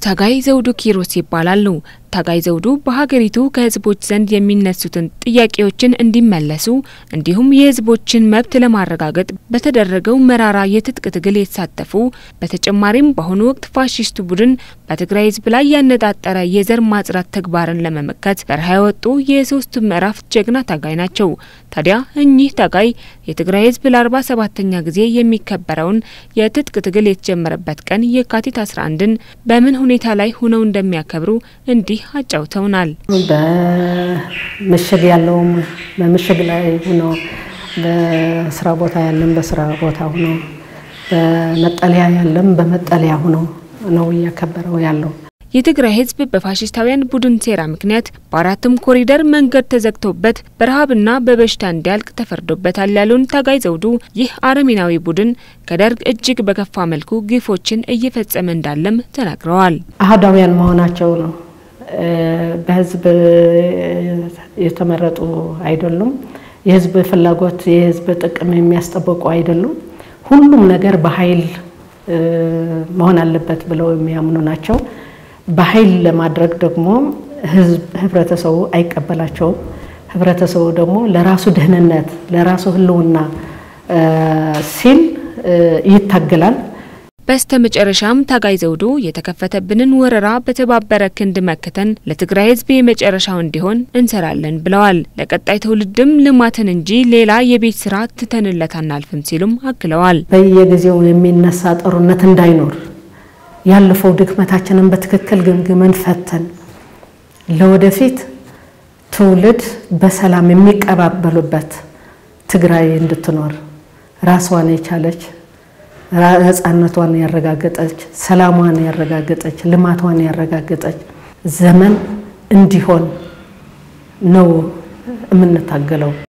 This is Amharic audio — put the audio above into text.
ታጋይ ዘውዱ ኪሮስ ይባላሉ። ታጋይ ዘውዱ በሀገሪቱ ከህዝቦች ዘንድ የሚነሱትን ጥያቄዎችን እንዲመለሱ እንዲሁም የህዝቦችን መብት ለማረጋገጥ በተደረገው መራራ የትጥቅ ትግል የተሳተፉ በተጨማሪም በአሁኑ ወቅት ፋሽስቱ ቡድን በትግራይ ህዝብ ላይ ያነጣጠረ የዘር ማጽዳት ተግባርን ለመመከት በረሃ የወጡ የሶስቱ ምዕራፍ ጀግና ታጋይ ናቸው። ታዲያ እኚህ ታጋይ የትግራይ ህዝብ ለአርባ ሰባተኛ ጊዜ የሚከበረውን የትጥቅ ትግል የተጀመረበት ቀን የካቲት 11ን በምን ሁኔታ ላይ ሆነው እንደሚያከብሩ እንዲህ አጫውተውናል። በምሽግ ያለውም በምሽግ ላይ ሆኖ በስራ ቦታ ያለም በስራ ቦታ ሆኖ በመጠለያ ያለም በመጠለያ ሆኖ ነው እያከበረው ያለው። የትግራይ ህዝብ በፋሽስታውያን ቡድን ሴራ ምክንያት በአራቱም ኮሪደር መንገድ ተዘግቶበት በረሃብና በበሽታ እንዲያልቅ ተፈርዶበታል ያሉን ታጋይ ዘውዱ ይህ አረመኔያዊ ቡድን ከደርግ እጅግ በከፋ መልኩ ግፎችን እየፈጸመ እንዳለም ተናግረዋል። አህዳውያን መሆናቸው ነው። በህዝብ የተመረጡ አይደሉም። የህዝብ ፍላጎት፣ የህዝብ ጥቅም የሚያስጠብቁ አይደሉም። ሁሉም ነገር በኃይል መሆን አለበት ብለው የሚያምኑ ናቸው። በኃይል ለማድረግ ደግሞ ህዝብ ህብረተሰቡ አይቀበላቸውም። ህብረተሰቡ ደግሞ ለራሱ ደህንነት ለራሱ ህልውና ሲል ይታገላል። በስተ መጨረሻም ታጋይ ዘውዱ የተከፈተብንን ወረራ በተባበረ ክንድ መክተን ለትግራይ ህዝብ የመጨረሻው እንዲሆን እንሰራለን ብለዋል። ለቀጣይ ትውልድም ልማትን እንጂ ሌላ የቤት ስራ ትተንለት አናልፍም ሲሉም አክለዋል። በየጊዜው የሚነሳ ጦርነት እንዳይኖር ያለፈው ድክመታችንን በትክክል ገምግመን ፈተን ለወደፊት ትውልድ በሰላም የሚቀባበሉበት ትግራይ እንድትኖር ራስዋን የቻለች ነፃነቷን ያረጋገጠች ሰላሟን ያረጋገጠች ልማቷን ያረጋገጠች ዘመን እንዲሆን ነው የምንታገለው።